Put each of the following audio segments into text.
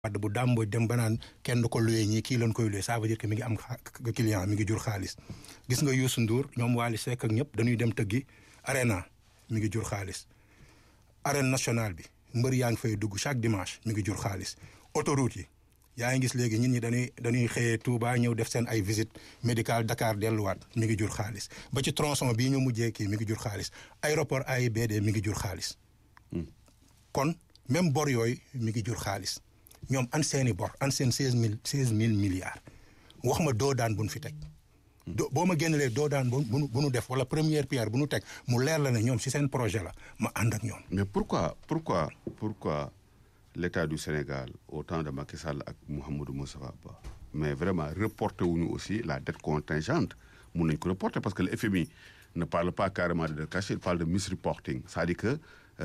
Wade bu dàmboo dem ba naan kenn du ko luyee ñii kii lañ koy luyee ça veut dire que mi ngi am client mi ngi jur xaalis gis nga Youssou Ndour ñoom Wally Seck ak ñëpp dañuy dem tëggi arena mi ngi jur xaalis arène nationale bi mbër yaa ngi fay dugg chaque dimanche mi ngi jur xaalis autoroute yi yaa ngi gis léegi nit ñi dañuy dañuy xëyee Touba ñëw def seen ay visite médicale Dakar delluwaat mi ngi jur xaalis ba ci tronçon bii ñu mujjee kii mi ngi jur xaalis aéroport AIBD mi ngi jur xaalis kon même bor yooyu mi ngi jur xaalis ñoom an seeni bor an seen seize mille seize mille milliards wax ma doo daan bu nu fi teg do boo ma génnelee doo daan bu bu nu def wala première pierre bu nu teg mu leer la ne ñoom si seen projet la ma ànd ak ñoom mais pourquoi pourquoi pourquoi l'État du Sénégal au temps de Macky Sall ak Mouhamadou Moustapha Ba mais vraiment reporté wuñu aussi la dette contingente mun nañ ko reporter parce que le FMI ne parle pas carrément de dette cachée il parle de misreporting c'est-à-dire que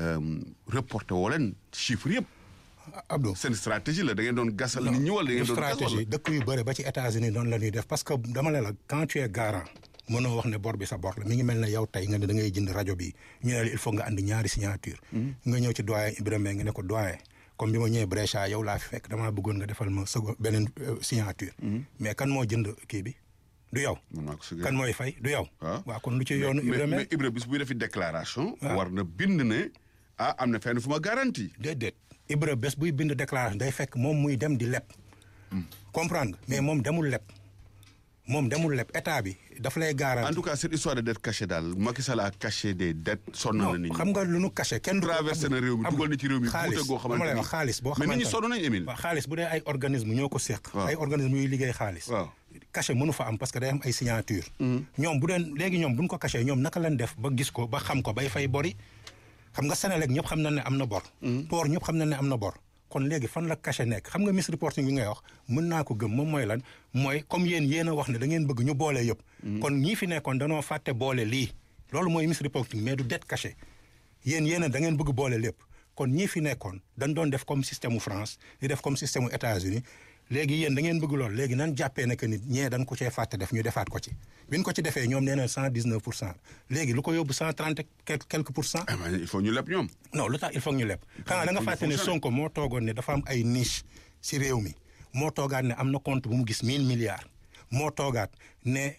reporté woo leen chiffres yëpp Abdou seen stratégie la da ngeen doon gasal nit ñi wala da ngeen doon stratégie dëkk yu bëri ba ci États-Unis noonu la ñuy def parce que dama ne la quand tu es garant mënoo wax ne bor bi sa bor la mi ngi mel ne yow tey nga ne da ngay jënd rajo bi ñu ne la il faut nga andi ñaari signature nga ñëw ci doyen Ibrahima nga ne ko doyen comme bi ma ñëwee Brescia yow laa fi fekk damaa bëggoon nga defal ma sa beneen signature mais kan moo jënd kii bi du yow kan mooy fay du yow waaw kon lu ci yoonu Ibrahima mais Ibrahima bis buy defi déclaration war na bind ne ah am na fenn fu ma garantie déedéet Ibra bés buy bind déclaration day fekk moom muy dem di leb comprendre nga mais moom demul leb moom demul leb état bi daf lay garanti en tout cas cette histoire de dette cachée daal Macky Sall a caché des dettes sonn na nit ñi xam nga lu nu caché kenn du traversé na réew mi dugal na ci réew mi xaalis goo xamante lay ni wax xaalis boo mais xamante nit ñi sonn nañ Émile waaw xaalis bu dee ay organisme ñoo ko séq waaw ay organisme yuy liggéey xaalis waaw caché mënu fa am parce que day am ay signature ñoom bu deen léegi ñoom bu ñu ko caché ñoom naka lañ def ba gis ko ba xam ko bay fay bori xam nga Sénélec ñëpp xam nañ ne am na bor port ñëpp xam nañ ne am na bor kon léegi fan la caché nekk xam nga misreporting bi ngay wax mën naa ko gëm moom mooy lan mooy comme yéen yéen a wax ne da ngeen bëgg ñu boole yëpp kon ñii fi nekkoon danoo fàtte boole lii loolu mooy misreporting mais du dette cachée yéen yéen a da ngeen bëgg boole lépp kon ñii fi nekkoon dañ doon def comme système mu France di def comme système mu États-Unis léegi yéen da ngeen bëgg loolu léegi nan jàppee ne que nit ñee dañ ko cee fàtte def ñu defaat ko ci bi ñu ko ci defee ñoom nee na cent dix neuf pour cent léegi lu ko yóbbu cent trente quelque pour cent ah mais il faut ñu leb ñoom non lu tax il faut que ñu leb xanaa da nga fàtte ne Sonko moo toogoon ne dafa am ay niche si réew mi moo toogaat ne am na compte bu mu gis mille milliards moo toogaat ne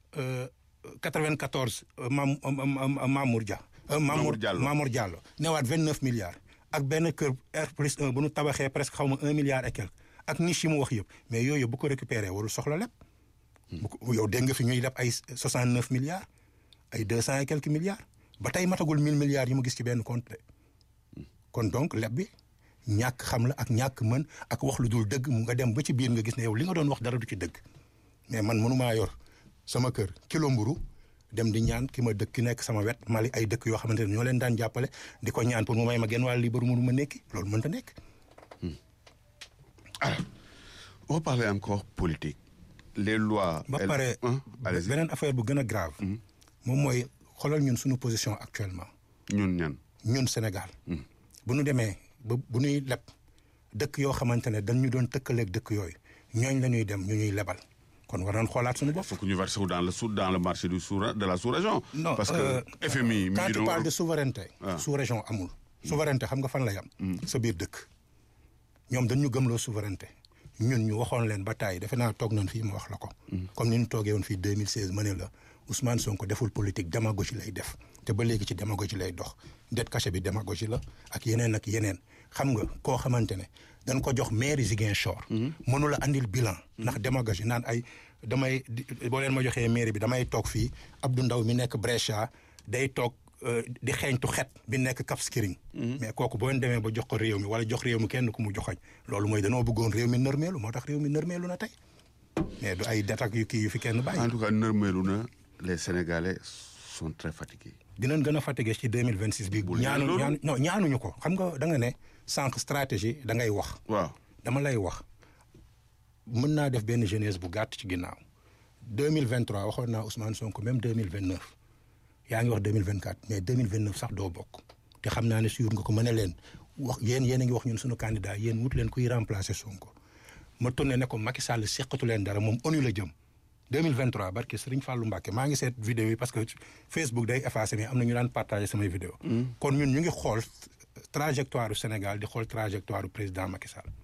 94 Mam Mamour Dia. Mamour Diallo Mamour Diallo newaat 29 milliards ak benn kër R plus 1 bu nu tabaxee presque xaw ma 1 milliard et quelque ak niche yi mu wax yëpp mais yooyu bu ko récupéré warul soxla leb. bu ko yow dégg nga fi ñuy leb ay 69 milliards ay 200 et quelques milliards ba tey matagul 1000 milliards yi mu gis ci benn compte de kon donc leb bi ñàkk xam la ak ñàkk mën ak wax lu dul dëgg mu nga dem ba ci biir nga gis ne yow li nga doon wax dara du ci dëgg mais man mënumaa yor sama kër kilo mburu dem di ñaan ki ma dëkk ki nekk sama wet Mali ay dëkk yoo xamante ne ñoo leen daan jàppale di ko ñaan pour mu may ma genn wàll lii baru mënu ma nekki loolu mënta nekk alors on va parler encore politique les lois ba elles- pare Hein? allez-y beneen affaire bu gën a grave moom mooy xoolal ñun suñu position actuellement ñun ñan ñun Sénégal bu ñu demee ba bu ñuy leb dëkk yoo xamante ne dañ ñu doon tëkkaleeg dëkk yooyu ñooñ la ñuy dem ñu ñuy lebal kon war nañ xoolaat suñu bopp faut que ñu verser wu dans le sous dans le marché du sous de la sous-région non parce que euh, FMI mi quand ngi tu doon parles de souveraineté Ah. sous région amul souveraineté xam nga fan la yam sa biir dëkk ñoom dañ ñu gëmloo souveraineté ñun ñu waxoon leen ba tàyyi defe naa toog nañ fii ma wax la ko comme ni ñu toogee woon fii 2016 ma ne la Ousmane Sonko deful politique démagogie lay def te ba léegi ci démagogie lay dox dette cachée bi démagogie la ak yeneen ak yeneen xam nga koo xamante ne dañ ko jox mairie Ziguinchor mënu la andil bilan ndax démagogie naan ay damay di- boo leen ma joxee mairie bi damay toog fii Abdou Ndaw mi nekk Brescia day toog euh, di xeeñtu xet bi nekk Cap Skirring mais kooku boo leen demee ba jox ko réew mi wala jox réew mi kenn ku mu joxoñ loolu mooy danoo bëggoon réew mi nërmeelu moo tax réew mi nërmeelu na tey mais du ay det ak yu kii yu fi kenn bàyyi en tout cas nërmeelu na les Sénégalais sont très fatigués dinañ gën a fatigué ci 2026 bi Bul ñaan ñaanu loolu. ñaanu non ñaanuñu ko xam nga da nga ne sànq stratégie da ngay wax waaw dama lay wax mën naa def benn jeunesse bu gàtt ci ginnaaw 2023 waxoon naa Ousmane Sonko même 2029 yaa ngi wax 2024 mais 2029 sax doo bokk te xam naa ne suur nga ko mën a leen wax yéen yéen a ngi wax ñun suñu candidat yéen wut leen kuy remplacer Sonko ma tourné ne ko Macky Sall seqatu leen dara moom ONU la jëm 2023 barke Serigne Fallou Mbacke maa ngi seet vidéo yi parce que Facebook day effacé mais am na ñu daan partagé samay vidéo kon ñun ñu ngi xool trajectoire du Sénégal di xool trajectoire du président Macky Sall